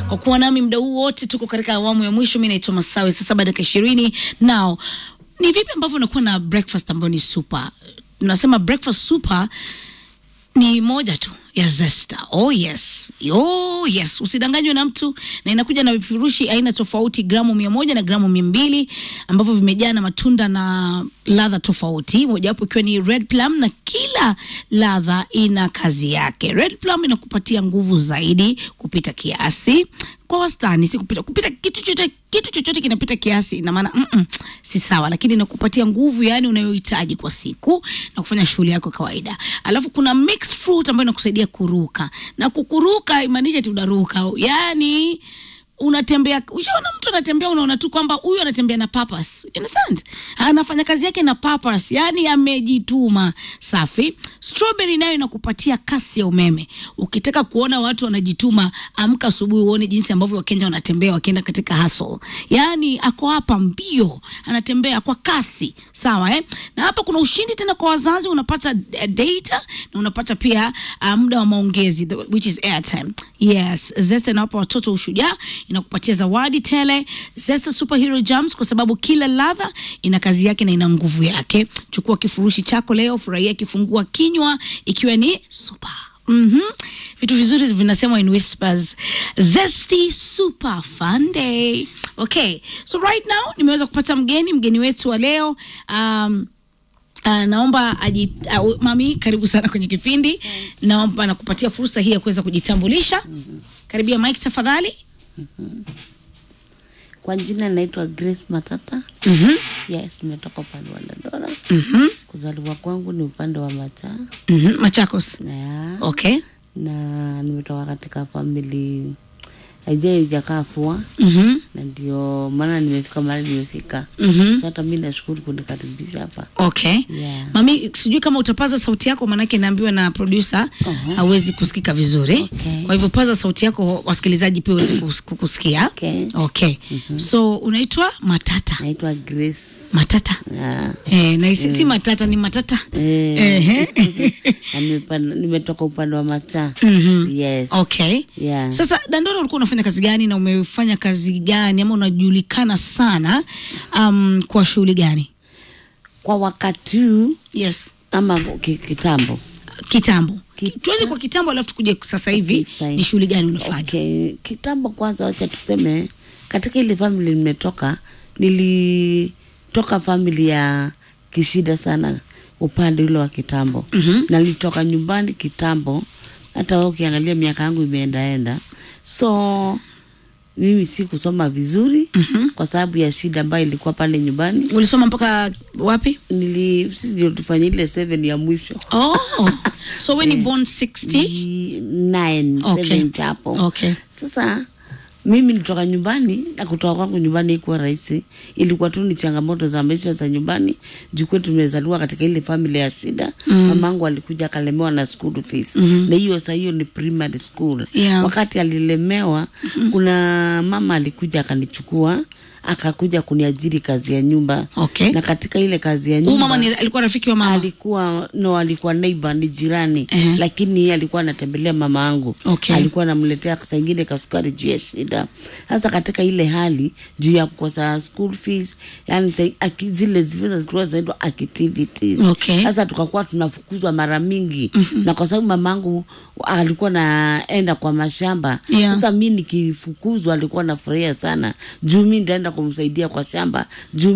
kwa kuwa nami muda huu wote. Tuko katika awamu ya mwisho. Mi naitwa Masawe, saa saba dakika ishirini. Now ni vipi ambavyo unakuwa na breakfast ambayo ni super? Tunasema breakfast super ni moja tu ya Zesta. Oh yes, oh yes, usidanganywe na mtu, na inakuja na vifurushi aina tofauti, gramu mia moja na gramu mia mbili ambavyo vimejaa na matunda na ladha tofauti, mojawapo ikiwa ni red plum, na kila ladha ina kazi yake. Red plum inakupatia nguvu zaidi kupita kiasi, kwa wastani, si kupita kupita. Kitu chochote kitu chochote kinapita kiasi, ina maana mm -mm, si sawa, lakini inakupatia nguvu yani unayohitaji kwa siku na kufanya shughuli yako kawaida. Alafu kuna mixed fruit ambayo inakusaidia kuruka na kukuruka, imaanisha ati unaruka, yani unatembea. Ushaona mtu anatembea, unaona tu kwamba huyu anatembea na purpose. You understand? Anafanya kazi yake na purpose, yani amejituma. Safi. Strawberry nayo inakupatia kasi ya umeme. Ukitaka kuona watu wanajituma, amka asubuhi uone jinsi ambavyo Wakenya wanatembea wakienda katika hustle. Yani ako hapa mbio, anatembea kwa kasi. Sawa eh? Na hapa kuna ushindi tena kwa wazazi, unapata uh, data na unapata pia uh, muda wa maongezi the- which is airtime. Yes, Zesta inawapa watoto ushujaa, inakupatia zawadi tele. Zesta Superhero Jams kwa sababu kila ladha ina kazi yake na ina nguvu yake. Chukua kifurushi chako leo, furahia kifungua kinywa ikiwa ni super Mhm. Vitu vizuri vinasemwa in whispers. Zesty Super Fun Day. Okay. So right now nimeweza kupata mgeni, mgeni wetu wa leo um, Uh, naomba aji, uh, mami karibu sana kwenye kipindi. Naomba nakupatia fursa hii ya kuweza kujitambulisha. Karibia Mike tafadhali. Kwa jina naitwa Grace Matata. Mhm. Yes, nimetoka upande wa Dandora. Mhm. Kuzaliwa kwangu ni upande wa Macha Mhm. Machakos. na, Okay. na nimetoka katika famili haijai ijakaa fua, Mhm. na ndio maana nimefika mahali nimefika. Mhm. So hata mi nashukuru kunikaribisha hapa. Okay. Yeah. Mami, sijui kama utapaza sauti yako, maanake naambiwa na producer Aha. hawezi kusikika vizuri. Okay. Kwa hivyo paza sauti yako, wasikilizaji pia waweze kus- kukusikia. Okay. Okay. So unaitwa Matata. Naitwa Grace. Matata. Yeah. Eh, na isi si matata ni matata. Eh, Ehe. na nimepanda- nimetoka upande wa Macha. Mhm. Yes. Okay. Yeah. Sasa Dandora, ulikuwa unafanya kazi gani na umefanya kazi gani ama unajulikana sana um, kwa shughuli gani? Kwa wakati huu Yes, ama ki- kitambo kitambo. Kita- Tuanze kwa kitambo, alafu tukuje sasa hivi Okay, fine. ni shughuli gani unafanya? Okay, kitambo kwanza, wacha tuseme katika ile family nimetoka, nilitoka family ya kishida sana upande ule wa kitambo mm-hmm. Nalitoka nyumbani kitambo, hata wewe ukiangalia miaka yangu imeendaenda, so mimi si kusoma vizuri mm-hmm. kwa sababu ya shida ambayo ilikuwa pale nyumbani. Ulisoma mpaka wapi? Nili sisi ndio tufanya ile seven ya mwisho Oh, so we ni born 60? Ni nine, Okay. seven hapo Okay. Sasa mimi nitoka nyumbani na kutoka kwangu nyumbani ikuwa rahisi, ilikuwa tu ni changamoto za maisha za nyumbani. Juu kwetu tumezaliwa katika ile familia ya shida mm. Mamangu alikuja akalemewa na school fees mm-hmm. na hiyo saa hiyo ni primary school Yeah. wakati alilemewa mm-hmm. kuna mama alikuja akanichukua akakuja kuniajiri kazi ya nyumba Okay. na katika ile kazi ya Huyu nyumba mama ni, alikuwa rafiki wa mama. alikuwa no, alikuwa neighbor, ni jirani Ehe. lakini yeye alikuwa anatembelea mama yangu Okay. alikuwa anamletea saa ingine kasukari juu ya shida. Sasa katika ile hali juu ya kukosa school fees, yani za- aki- zile zile zilikuwa zinaitwa activities. Okay. Sasa tukakuwa tunafukuzwa mara mingi mm-hmm. na kwa sababu mamangu alikuwa naenda kwa mashamba Yeah. sasa mi nikifukuzwa alikuwa nafurahia sana juu mi ndaenda kumsaidia kwa shamba juu